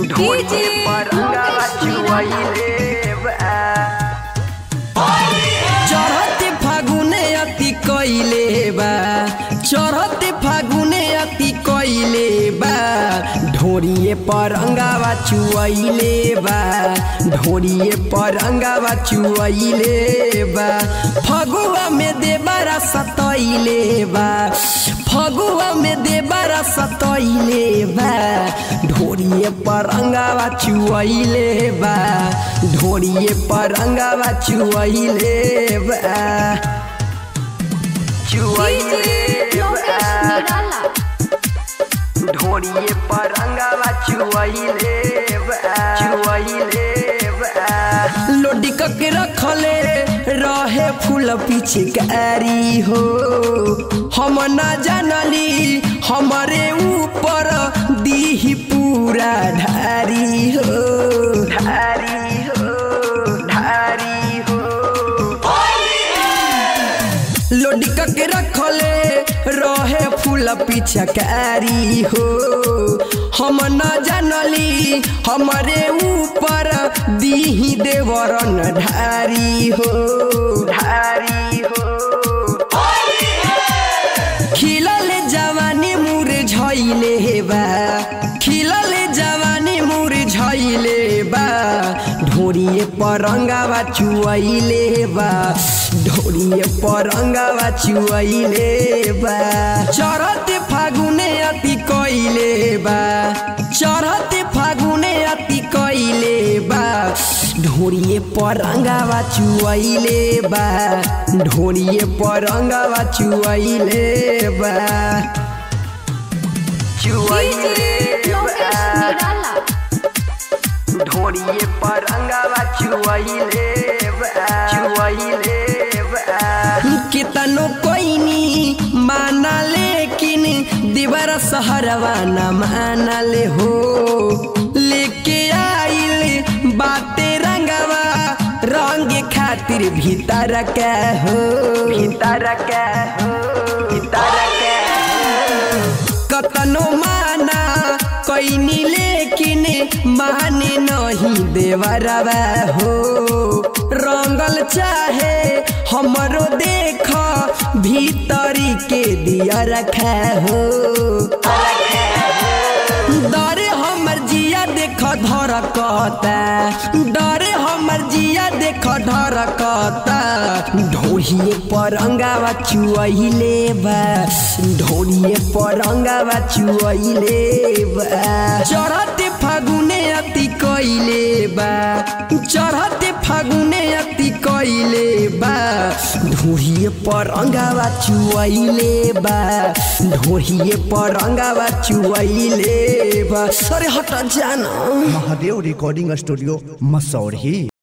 ढोली पर अंगावा चुआइले बा चढ़ते फागुने अति कइले बा चढ़ते फागुने अति कइले बा ढोरिए पर अंगावा चुआइले बा ढोरिए पर अंगावा चुआइले बा फगुआ में देबारा सतइले बा फगुआ में देबारा सतइले बा ढोरिए पर अंगावा चुआइले बा ढोरिए पर अंगावा चुआइले बा चुआइले बा ढोलिए पर अंगावा चुआइले बा चुआइले बा लोडी के रखले रहे फूल पिचकारी हो हम न जानली हमारे ऊपर दीही पूरा ढारी हो धारी हो धारी हो लोडी के रखले रहे फूल पिचकारी हो हम न जानली हमारे ऊपर दीही देवरन ढारी हो धारी हो खिलल जवानी मुर झैले बा खिलल जवानी मुर झैले बा ढोरिए परंगावा चुआइले बा ढोरिए परंगावा चुआइले बा चढ़ते फागुने अति कइले बा चढ़ते फागुने अति कइले बा ढोरिए परंगावा चुआइले बा ढोरिए परंगावा चुआइले बा चुआइले बा ढोलिए पर अंगावा चुआइले बा चुआइले बा कितनो कोइनी माना लेकिन दीवार सहरवा न मानले हो लेके आइल बाते रंगवा रंग खातिर भीतर के हो भीतर के हो भीतर के हो कतनो माना कोइनी लेकिन माने नहीं देवरवा हो रंगल चाहे हमरो देख भीतरी के दिया रखा हो डरे हमर जिया देख धरकता डरे हमर जिया देख धरकता ढोहिए पर अंगावा चुआइले बा ढोलिए पर अंगावा चुआइले बा चढ़ते फागुने अति कइले बा चढ़ते फागुने अति कइले बा ढोहिए पर अंगावा चुआइले बा ढोहिए पर अंगावा चुआइले बा अरे हट जाना महादेव रिकॉर्डिंग स्टूडियो मसौरी